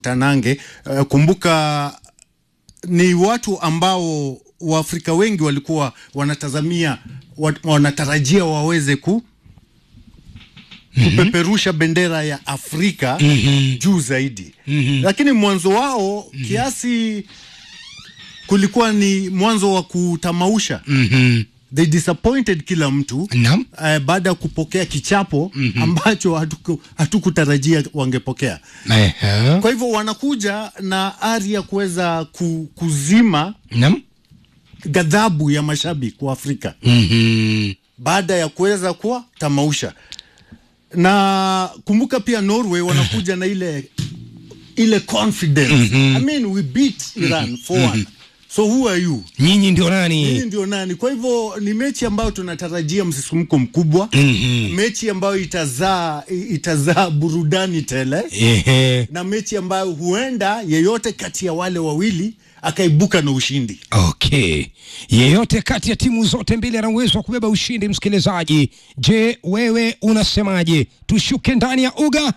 Tanange. Uh, kumbuka ni watu ambao Waafrika wengi walikuwa wanatazamia wa, wanatarajia waweze ku kupeperusha bendera ya Afrika juu zaidi, lakini mwanzo wao kiasi kulikuwa ni mwanzo wa kutamausha. They disappointed kila mtu Naam. eh, baada ya kupokea kichapo ambacho hatuku- hatukutarajia wangepokea. Ehe. Kwa hivyo wanakuja na ari ya kuweza ku, kuzima Naam. ghadhabu ya mashabiki wa Afrika Mhm. baada ya kuweza kuwa tamausha. Na kumbuka pia Norway wanakuja na ile ile confidence. I mean we beat Iran for one. So who are you? Nyinyi ndio Hii nani? ndio nani? Kwa hivyo ni mechi ambayo tunatarajia msisimko mkubwa. Mechi ambayo itazaa itazaa burudani tele Ehe. na mechi ambayo huenda yeyote kati ya wale wawili akaibuka na ushindi. Okay, yeyote kati ya timu zote mbili ana uwezo wa kubeba ushindi. Msikilizaji, je, wewe unasemaje? Tushuke ndani ya uga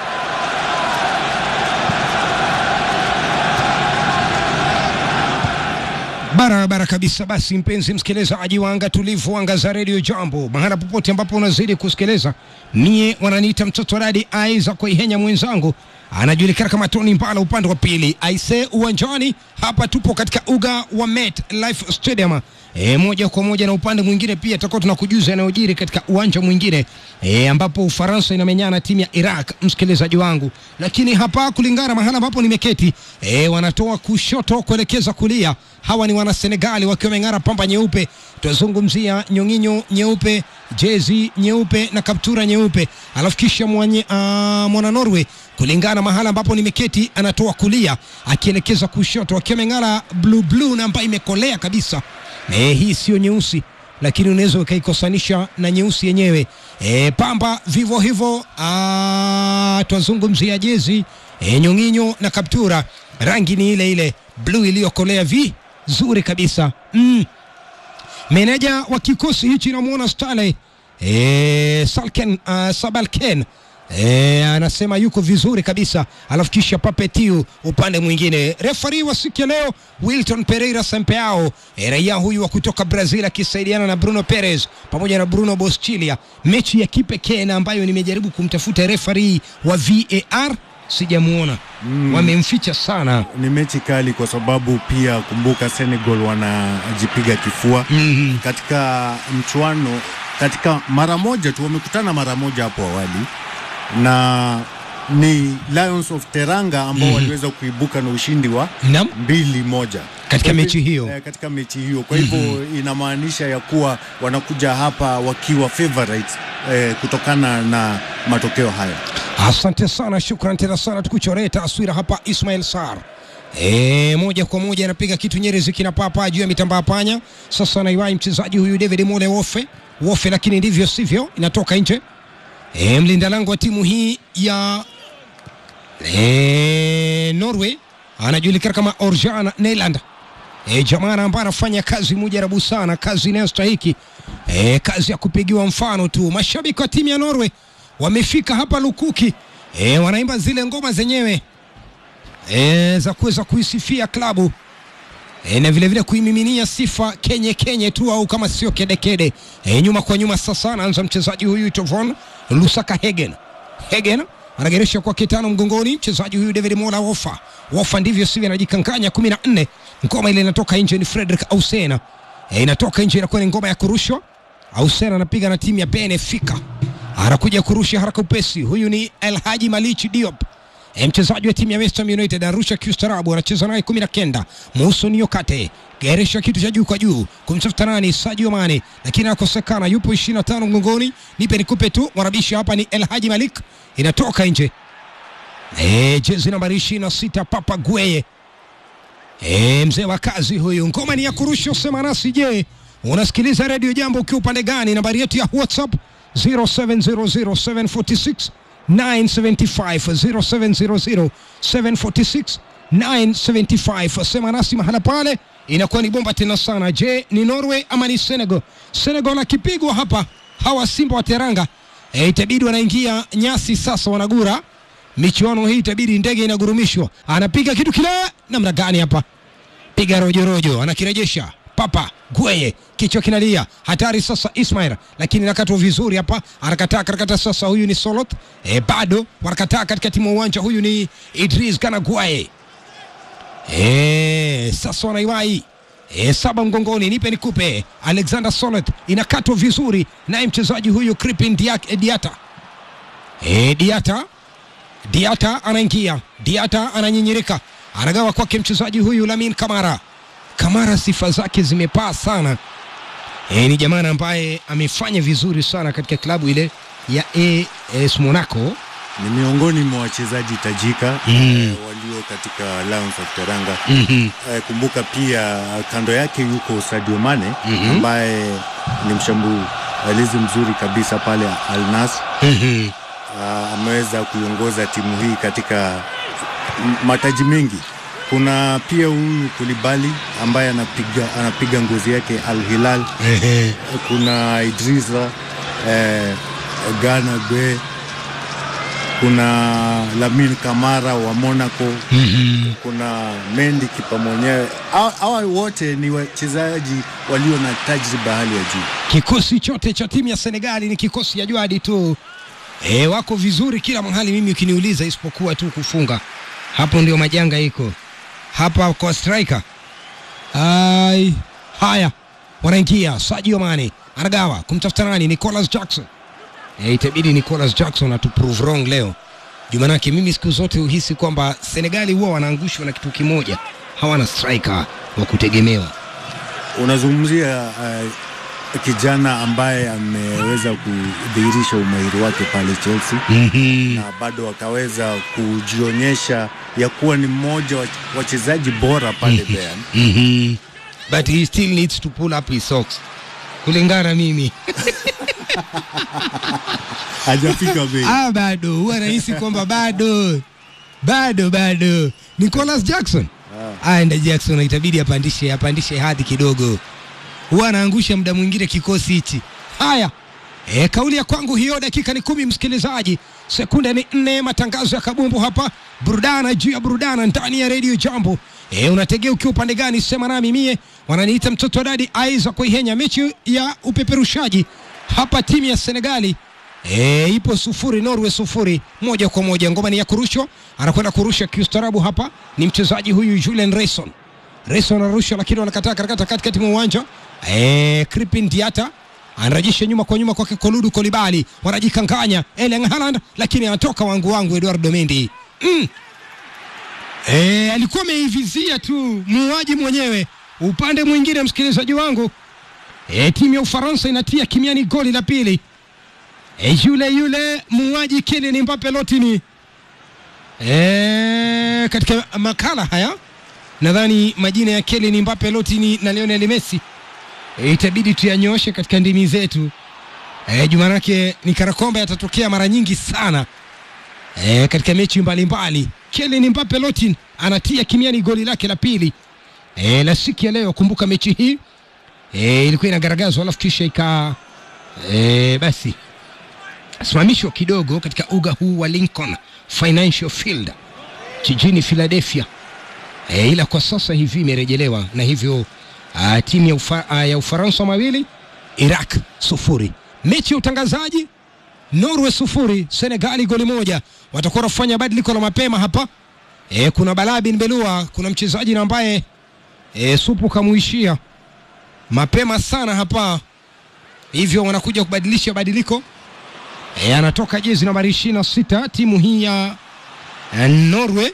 barabara kabisa. Basi mpenzi msikilizaji wa anga tulivu, anga za redio Jambo, mahala popote ambapo unazidi kusikiliza, mie wananiita mtoto radi aiza kuihenya mwenzangu anajulikana kama Tony Mbala upande wa pili. Aise, uwanjani hapa tupo katika uga wa Met Life Stadium. E, moja kwa moja na upande mwingine pia tutakuwa tunakujuza yanayojiri katika uwanja mwingine e, ambapo Ufaransa inamenyana na timu ya Iraq, msikilizaji wangu. Lakini hapa kulingana mahala ambapo nimeketi e, wanatoa kushoto kuelekeza kulia. Hawa ni wana Senegali wakiwa wameng'ara pamba nyeupe. Tunazungumzia nyong'inyo nyeupe, jezi nyeupe na kaptura nyeupe, alafu kisha mwenye uh, mwana Norway kulingana mahala ambapo nimeketi anatoa kulia akielekeza kushoto, akiwa ameng'ara blue blue na ambayo imekolea kabisa. E, hii sio nyeusi lakini unaweza ukaikosanisha na nyeusi yenyewe. E, pamba vivyo hivyo. ah, Twazungumzia jezi e, nyong'inyo na kaptura, rangi ni ile ile bluu iliyokolea vizuri kabisa mm. Meneja wa kikosi hichi namwona Stanley e, Salken, uh, Sabalken e, anasema yuko vizuri kabisa, alafu kisha Papetiu upande mwingine. Refari wa siku ya leo Wilton Pereira Sempeao e, raia huyu wa kutoka Brazil akisaidiana na Bruno Perez pamoja na Bruno Boschilia, mechi ya kipekee na ambayo nimejaribu kumtafuta refari wa VAR sijamuona, wamemficha sana. Ni mechi kali kwa sababu pia kumbuka, Senegal wanajipiga kifua Mhm. katika mchuano, katika mara moja tu wamekutana mara moja hapo awali, na ni Lions of Teranga ambao waliweza kuibuka na ushindi wa Naam. mbili moja Katika Kwa mechi hivyo- hiyo. eh, katika mechi hiyo. Kwa hivyo inamaanisha ya kuwa wanakuja hapa wakiwa favorites eh, kutokana na matokeo haya. Asante sana, shukran tena sana, tukuchoree taswira hapa. Ismail Sar e, moja kwa moja anapiga kitu Nyerezi kinapaa juu ya mitambaa panya. Sasa anaiwahi mchezaji huyu David Mole Wofe Wofe, lakini ndivyo sivyo, inatoka nje. E, mlinda lango wa timu hii ya e, Norway anajulikana kama Orjan Neyland. E, jamaa ambaye anafanya kazi mujarabu sana, kazi inayostahiki e, kazi ya kupigiwa mfano tu. Mashabiki wa timu ya Norway wamefika hapa lukuki e, wanaimba zile ngoma zenyewe e, za kuweza kuisifia klabu e, na vile vile kuimiminia sifa kenye kenye tu au kama sio kedekede e, nyuma kwa nyuma. Sasa anaanza mchezaji huyu Tovon Lusaka Hegen Hegen anageresha kwa kitano mgongoni mchezaji huyu David Mola Wofa Wofa, ndivyo sivyo, anajikanganya kumi na nne. Ngoma ile inatoka nje, ni Frederick Ausena e, inatoka nje, inakuwa ni ngoma ya kurushwa. Ausena anapiga na timu ya Benfica, anakuja kurusha haraka upesi. Huyu ni El Haji Malichi Diop E, mchezaji wa timu ya West Ham United arusha kiustarabu, anacheza naye kumi na kenda Muso Niokate geresha kitu cha juu kwa juu kumtafuta nani, Sadio Mane, lakini anakosekana, yupo 25 mgongoni. Nipe nikupe tu, mwarabishi hapa ni El Haji Malik, inatoka nje. E, jezi nambari 26 Papa Gueye e, mzee wa kazi huyu. Ngoma ni ya kurusha, sema nasi. Je, unasikiliza redio Jambo ukiwa upande gani? Nambari yetu ya WhatsApp 0700746975 0700 746 975. Sema nasi mahala pale, inakuwa ni bomba tena sana. Je, ni Norway ama ni Senegal? Senegal akipigwa hapa, hawa Simba wa Teranga e, itabidi wanaingia nyasi sasa, wanagura michuano hii itabidi ndege inagurumishwa. Anapiga kitu kile, namna gani hapa? Piga rojorojo, anakirejesha Papa Gweye, kichwa kinalia, hatari sasa. Ismail lakini nakatwa vizuri hapa, anakataa karakata sasa. Huyu ni Solot e, bado wanakataa katikati mwa uwanja. Huyu ni Idris Gana Gweye e, sasa wanaiwai e, saba mgongoni, nipe nikupe. Alexander Solot inakatwa vizuri, naye mchezaji huyu Kripin Diak- Diata e, Diata Diata anaingia, Diata ananyinyirika, anagawa kwake mchezaji huyu Lamin Kamara. Kamara sifa zake zimepaa sana. E, ni jamaa ambaye amefanya vizuri sana katika klabu ile ya AS Monaco. Ni miongoni mwa wachezaji tajika Mm. eh, walio katika Lions of Teranga. mm Eh, kumbuka pia kando yake yuko Sadio Mane Mhm. ambaye ni mshambulizi mzuri kabisa pale Al Nassr. Ah, ameweza kuiongoza timu hii katika m- mataji mengi. Kuna pia huyu Kulibali ambaye anapiga, anapiga ngozi yake Al Hilal. Kuna Idrisa eh, Gana Gwe, kuna Lamin Kamara wa Monaco, kuna Mendy kipa mwenyewe. Hawa- Hawa wote ni wachezaji walio na tajriba hali ya juu. Kikosi chote cha timu ya Senegali ni kikosi ya Jwadi tu. E, wako vizuri kila mahali, mimi ukiniuliza, isipokuwa tu kufunga. Hapo ndio majanga iko hapa kwa striker. Ai, haya wanaingia. Sadio Mane anagawa kumtafuta nani? Nicolas Jackson. E, itabidi Nicolas Jackson atu prove wrong leo Jumanake mimi siku zote uhisi kwamba Senegali huwa wanaangushwa na kitu kimoja, hawana striker wa kutegemewa. Unazungumzia uh, kijana ambaye ameweza kudhihirisha umahiri wake pale Chelsea mm na bado akaweza kujionyesha ya kuwa ni mmoja wa wachezaji bora pale Bayern. Mhm. But he still needs to pull up his socks. Kulingana mimi. Hajafika bei. ah, bado huwa nahisi kwamba bado bado bado. Nicolas Jackson. Ah, enda Jackson itabidi apandishe apandishe hadhi kidogo. Huwa anaangusha muda mwingine kikosi hichi. Haya. E, kauli ya kwangu hiyo, dakika ni kumi msikilizaji, sekunde ni nne. Matangazo ya kabumbu hapa, burudana juu ya burudana ndani ya redio Jambo. E, unategea ukiwa upande gani? Sema nami mie, wananiita mtoto wa dadi Aiza Kuihenya. Mechi ya upeperushaji hapa, timu ya Senegali e, ipo sufuri, Norway sufuri, moja kwa moja. Ngoma ni ya kurushwa, anakwenda kurusha kiustarabu hapa, ni mchezaji huyu Julian Rayson. Rayson anarusha, lakini wanakataa karakata katikati mwa uwanja e, Kripin Diata anarejesha nyuma kwa nyuma kwake Koludu Kolibali, wanajikanganya Erling Haaland, lakini anatoka wangu wangu Eduardo Mendy mm. E, alikuwa ameivizia tu muuaji mwenyewe. Upande mwingine, msikilizaji wangu, e, timu ya Ufaransa inatia kimiani goli la pili. E, yule yule muuaji Kylian Mbappe Lotini e, katika makala haya nadhani majina ya Kylian Mbappe Lotini na Lionel Messi e, itabidi tuyanyooshe katika ndimi zetu e, jumanake ni kana kwamba yatatokea mara nyingi sana e, katika mechi mbalimbali. Kylian Mbappe Lotin anatia kimiani goli lake la pili e, la siku ya leo. Kumbuka mechi hii e, ilikuwa inagaragazwa alafu kisha ika e, basi simamishwa kidogo katika uga huu wa Lincoln Financial Field jijini Philadelphia e, ila kwa sasa hivi imerejelewa na hivyo uh, timu ya, ufa, uh, ya Ufaransa mawili Iraq sufuri. Mechi ya utangazaji Norway sufuri Senegali goli moja. Watakuwa wanafanya badiliko la mapema hapa e, kuna Bala bin Belua, kuna mchezaji na ambaye e, supu kamuishia mapema sana hapa, hivyo wanakuja kubadilisha badiliko e, anatoka jezi nambari ishirini na sita timu hii ya ya Norway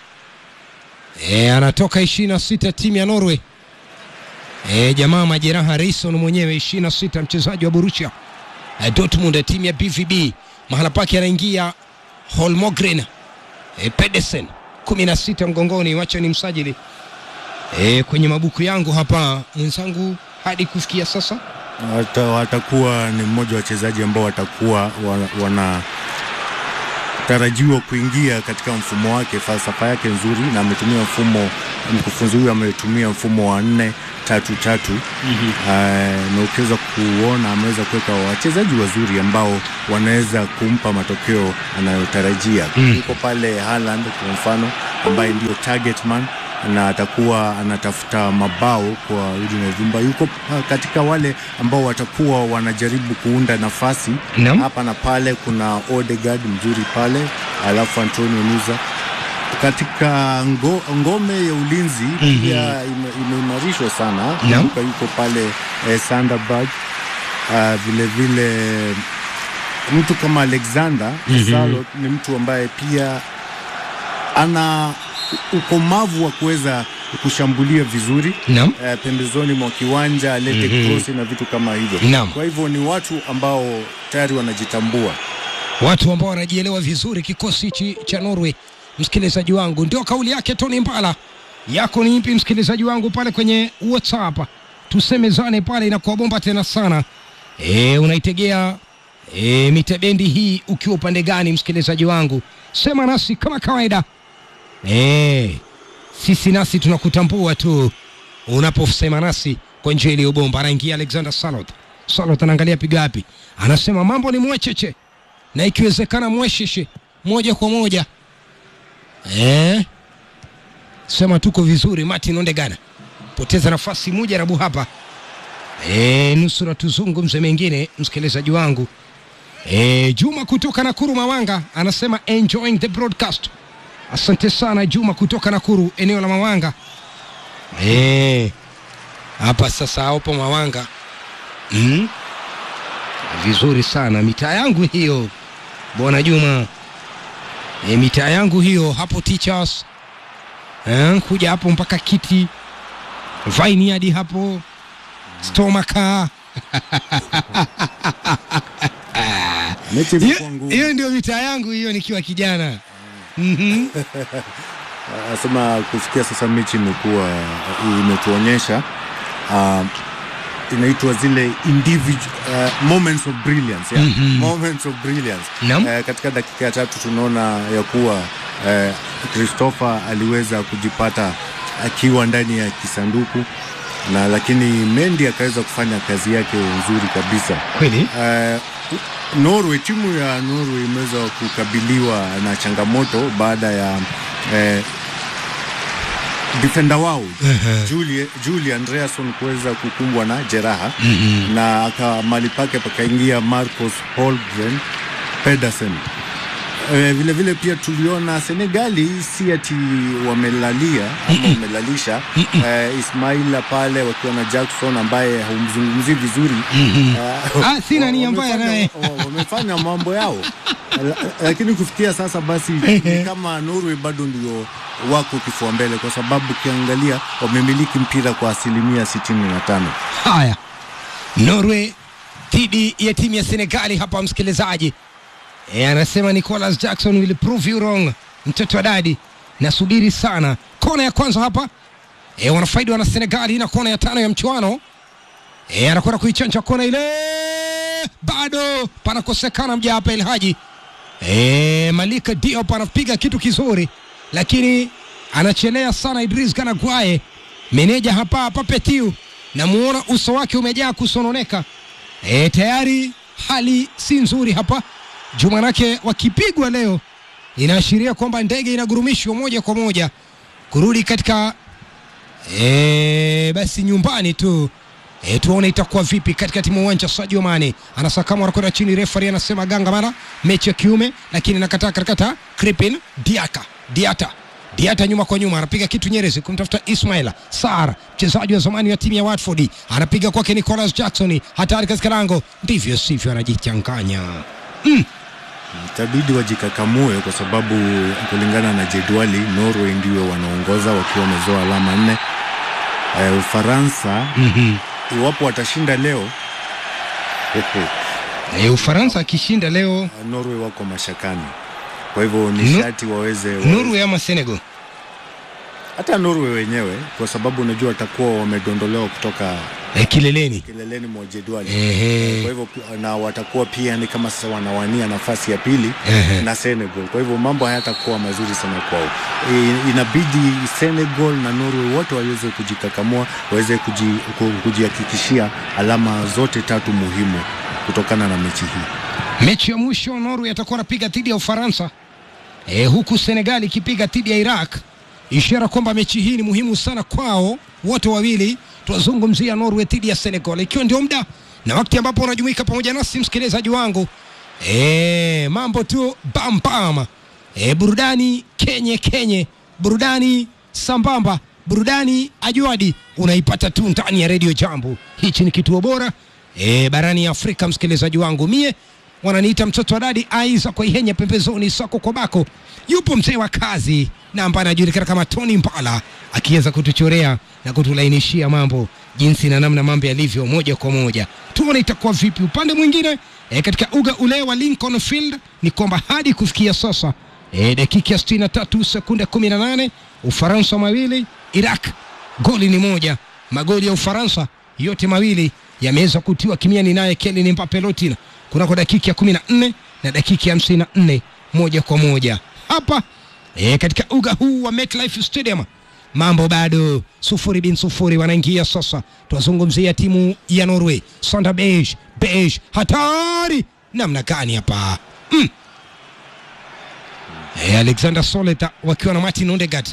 e, anatoka ishirini na sita timu ya Norway e, jamaa majeraha Reison mwenyewe ishirini na sita mchezaji wa Borussia e, Dortmund timu ya BVB mahala pake anaingia Holmgren e, Pedersen kumi na sita mgongoni, wacha ni msajili e, kwenye mabuku yangu hapa mwenzangu hadi kufikia sasa Wata, watakuwa ni mmoja wa wachezaji ambao watakuwa wana, wana tarajiwa kuingia katika mfumo wake, falsafa yake nzuri, na ametumia mfumo, mkufunzi huyu ametumia mfumo wa nne tatu tatu uh, na ukiweza kuona ameweza kuweka wachezaji wazuri ambao wanaweza kumpa matokeo anayotarajia. Yuko pale Haaland kwa mfano ambaye ndio target man na atakuwa anatafuta mabao kwa udi na uvumba. Yuko uh, katika wale ambao watakuwa wanajaribu kuunda nafasi Naam. hapa na pale. Kuna Odegaard mzuri pale, alafu Antonio Nusa katika ngo, ngome ya ulinzi pia ime- imeimarishwa sana. Naam. Kumbuka yuko pale eh, Sanderberg uh, vile vile mtu kama Alexander Salot ni mtu ambaye pia ana u- ukomavu wa kuweza kushambulia vizuri Naam. eh, pembezoni mwa kiwanja alete cross na vitu kama hivyo. Naam. Kwa hivyo ni watu ambao tayari wanajitambua. watu ambao wanajielewa vizuri kikosi hichi cha Norway. Msikilizaji wangu, ndio kauli yake Tony Mbala. Yako ni ipi msikilizaji wangu pale kwenye WhatsApp? Tusemezane pale, inakuwa bomba tena sana. E, unaitegea e, mitebendi hii ukiwa upande gani msikilizaji wangu? Sema nasi kama kawaida. E, sisi nasi tunakutambua tu unaposema nasi kwa njia iliyo bomba. Anaingia Alexander Salot. Salot anaangalia piga wapi, anasema mambo ni mwecheche na ikiwezekana mwesheshe moja kwa moja eh? Sema tuko vizuri. Martin Ondegana poteza nafasi moja rabu hapa eh, nusura tuzungumze mengine, msikilizaji wangu eh, Juma kutoka Nakuru Mawanga anasema enjoying the broadcast. Asante sana Juma kutoka Nakuru, eneo la Mawanga eh, hapa sasa hapo Mawanga mm? Vizuri sana mitaa yangu hiyo bwana Juma e, mitaa yangu hiyo hapo teachers e, kuja hapo mpaka kiti vaini hadi hapo stomaka Mechi hiyo imekuwa ngumu. hiyo ndio mitaa yangu hiyo nikiwa kijana Mhm. Anasema kufikia sasa mechi imekuwa imetuonyesha uh, inaitwa zile individual uh, moments of brilliance yeah. moments of brilliance Naam. Eh, katika dakika ya tatu tunaona ya kuwa eh, Christopher aliweza kujipata akiwa ndani ya kisanduku na lakini Mendy akaweza kufanya kazi yake nzuri kabisa. kweli Eh, Norway, timu ya Norway imeweza kukabiliwa na changamoto baada ya eh, defender wao Julie, Julie Andreasson kuweza kukumbwa na jeraha na aka mali pake pakaingia Marcos Holgren Pedersen. Eh, vile vile pia tuliona Senegali si ati wamelalia ama wamelalisha eh, Ismaila pale wakiwa na Jackson ambaye haumzungumzii vizuri Eh, Ah, sina nia mbaya wamefanya- naye. wa- wamefanya mambo yao La- lakini kufikia sasa basi ni kama Norway bado ndio wako kifua mbele, kwa sababu ukiangalia wamemiliki mpira kwa asilimia sitini na tano. haya Norway dhidi ya timu ya Senegali hapa msikilizaji e, anasema Nicholas Jackson will prove you wrong mtoto wa dadi nasubiri sana kona ya kwanza hapa e, wanafaidi wana Senegali na kona ya tano ya mchuano e, anakwenda kuichanja kona ile bado panakosekana mja hapa Elhaji e, Malika Diop anapiga kitu kizuri lakini anachelea sana Idris Gana Guaye meneja hapa hapa Petiu namuona uso wake umejaa kusononeka e, tayari hali si nzuri hapa jumanake wakipigwa leo inaashiria kwamba ndege inagurumishwa moja kwa moja kurudi katika e, basi nyumbani tu e, tuone itakuwa vipi katika timu uwanja Sadio Mane anasakama anakwenda chini refari anasema ganga mara mechi ya kiume lakini nakataa katakata Kripin Diaka Diata Diata nyuma kwa nyuma anapiga kitu Nyerezi kumtafuta Ismaila Sar mchezaji wa zamani wa timu ya Watford anapiga kwake Nicholas Jackson hatari katika lango ndivyo sivyo anajichanganya Itabidi wajikakamue kwa sababu kulingana na jedwali Norway ndio wanaongoza wakiwa wamezoa alama nne. E, Ufaransa iwapo watashinda leo e, Ufaransa akishinda leo Norway wako mashakani, kwa hivyo ni No- sharti waweze, waweze Norway ama Senegal hata Norway wenyewe, kwa sababu unajua watakuwa wamedondolewa kutoka e, kileleni kileleni mwa jedwali Ehe. kwa hivyo na watakuwa pia ni kama sasa wanawania nafasi ya pili Ehe. na Senegal. Kwa hivyo mambo hayatakuwa mazuri sana kwao. I- Inabidi Senegal na Norway wote waweze kujikakamua, waweze kuji- ku- kujihakikishia alama zote tatu muhimu kutokana na mechi hii. mechi ya mwisho norway atakuwa anapiga dhidi ya ufaransa e, huku senegal ikipiga dhidi ya iraq ishara kwamba mechi hii ni muhimu sana kwao wote wawili tunazungumzia norway dhidi ya senegal ikiwa ndio muda na wakati ambapo unajumuika pamoja nasi msikilizaji wangu e, mambo tu bambam e, burudani kenye kenye burudani sambamba burudani ajuadi unaipata tu ndani ya redio jambo hichi ni kituo bora e, barani ya afrika msikilizaji wangu mie wananiita mtoto wa dadi aiza kwa ihenya pembezoni sako kwa bako yupo mzee wa kazi na ambaye anajulikana kama tony mbala akiweza kutuchorea na kutulainishia mambo jinsi na namna mambo yalivyo moja kwa moja tuone itakuwa vipi upande mwingine e, katika uga ule wa lincoln field ni kwamba hadi kufikia sasa e, dakika ya 63 sekunde 18 ufaransa mawili iraq goli ni moja magoli ya ufaransa yote mawili yameweza kutiwa kimiani naye kelin mbape lotina kunako dakika ya 14 na dakika ya 54 moja kwa moja hapa e, katika uga huu wa MetLife Stadium mambo bado sufuri bin sufuri wanaingia sasa tunazungumzia timu ya Norway Sander Beige Beige hatari namna gani hapa mm. e, Alexander Soleta wakiwa na Martin Odegaard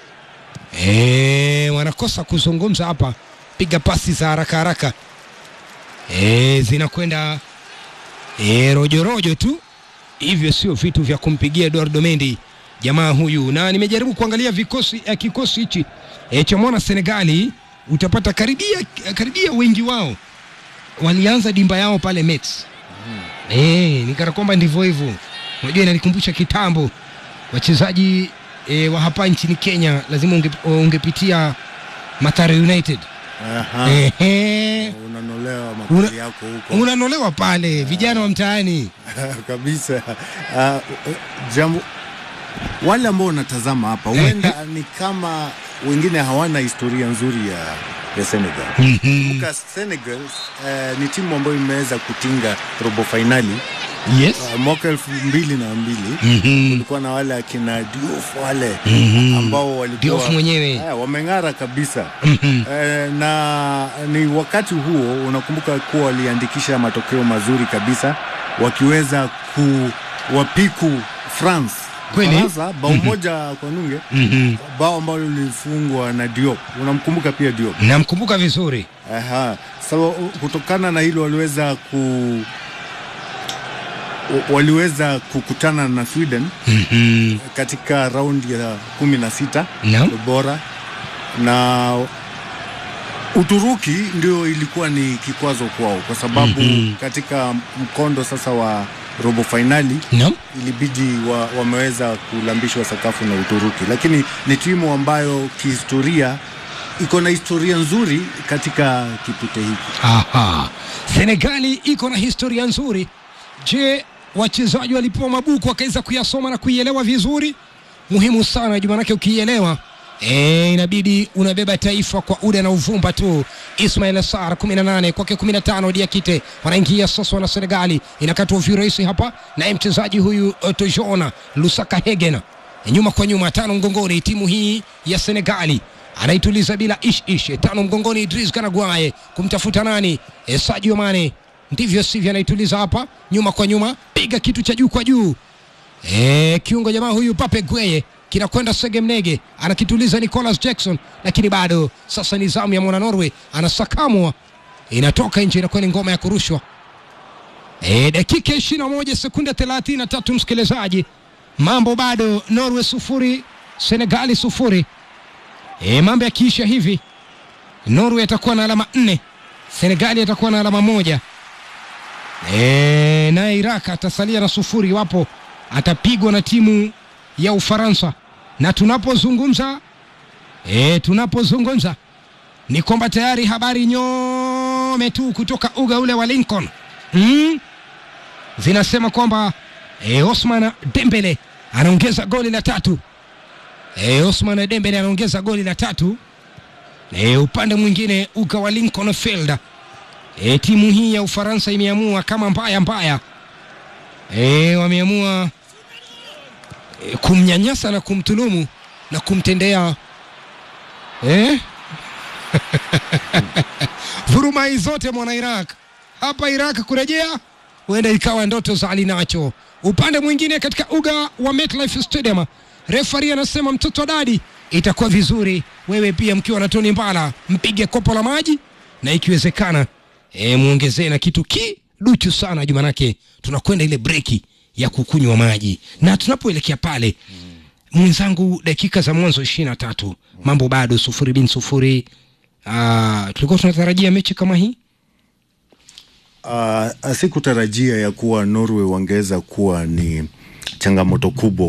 e, wanakosa kuzungumza hapa piga pasi za haraka haraka e, zinakwenda e, rojorojo tu hivyo sio vitu vya kumpigia Eduardo Mendy jamaa huyu, na nimejaribu kuangalia vikosi eh, kikosi hichi eh, cha mwana Senegali, utapata karibia karibia wengi wao walianza dimba yao pale Mets. Eh, nikana kwamba ndivyo hivyo. Unajua inanikumbusha kitambo wachezaji eh, wa hapa nchini Kenya lazima unge, ungepitia Mathare United. Aha. Ehe. Unanolewa Una- makali yako huko Unanolewa pale vijana wa mtaani. kabisa. Uh, jambo wale ambao wanatazama hapa huenda ni kama wengine hawana historia nzuri ya, ya Senegal. Kumbuka Senegal uh, ni timu ambayo imeweza kutinga robo fainali Yes. uh, mwaka elfu mbili na mbili Mhm. kulikuwa na wale akina Diouf wale Mhm. ambao walikuwa Diouf mwenyewe. eh, wameng'ara kabisa Mhm. eh, na ni wakati huo unakumbuka kuwa waliandikisha matokeo mazuri kabisa wakiweza kuwapiku France Kweli? Ufaransa bao moja kwa nunge Mhm. bao ambalo lilifungwa na Diop unamkumbuka pia Diop Namkumbuka vizuri. Aha. So, kutokana na hilo waliweza ku waliweza kukutana na Sweden Mhm. katika raundi ya kumi na sita Naam. bora na Uturuki ndio ilikuwa ni kikwazo kwao kwa sababu Mhm. katika mkondo sasa wa robo fainali Naam. ilibidi wa, wameweza kulambishwa sakafu na Uturuki, lakini ni timu ambayo kihistoria iko na historia nzuri katika kipute hiki. Aha. Senegali iko na historia nzuri. Je, wachezaji walipewa mabuku wakaweza kuyasoma na kuielewa vizuri? Muhimu sana juu, manake ukiielewa E, inabidi unabeba taifa kwa uda na uvumba tu. Ismail Assar 18 kwake 15 Diakite wanaingia sasa, wana Senegali inakatwa virahisi hapa, naye mchezaji huyu uh, Tojona Lusaka Hegen nyuma kwa nyuma, tano mgongoni, timu hii ya Senegali anaituliza bila ish ish, tano mgongoni, Idris Kanagwaye kumtafuta nani? E, Sadio Mane, ndivyo sivyo, anaituliza hapa, nyuma kwa nyuma, piga kitu cha juu kwa juu E, kiungo jamaa huyu Pape Gweye kinakwenda Segemnege, anakituliza Nicolas Jackson, lakini bado sasa ni zamu ya mwana Norway, anasakamwa, inatoka nje, inakuwa ni ngoma ya kurushwa. E, dakika ishirini na moja sekunde thelathini na tatu msikilizaji, mambo bado Norway sufuri Senegali sufuri. E, mambo yakiisha hivi Norway atakuwa na alama nne, Senegali atakuwa na alama moja. E, naye Iraq atasalia na sufuri iwapo atapigwa na timu ya Ufaransa. Na tunapozungumza e, tunapozungumza ni kwamba tayari habari nyome tu kutoka uga ule wa Lincoln mm, zinasema kwamba e, Osman Dembele anaongeza goli la tatu. E, Osman Dembele anaongeza goli la tatu E, upande mwingine uga wa Lincoln Field e, timu hii ya Ufaransa imeamua kama mbaya mbaya e, wameamua e, kumnyanyasa na kumtulumu na kumtendea e? vurumai zote mwana Iraq hapa Iraq kurejea huenda ikawa ndoto za alinacho. Upande mwingine katika uga wa MetLife Stadium, refari anasema mtoto wa dadi, itakuwa vizuri wewe pia mkiwa na Tony Mbala mpige kopo la maji na ikiwezekana e, muongezee na kitu kiduchu sana juu, manake tunakwenda ile breki ya kukunywa maji na tunapoelekea pale mwenzangu, dakika za mwanzo ishirini na tatu mambo bado sufuri bin sufuri. Uh, tulikuwa tunatarajia mechi kama hii Uh, sikutarajia ya kuwa Norway wangeweza kuwa ni changamoto kubwa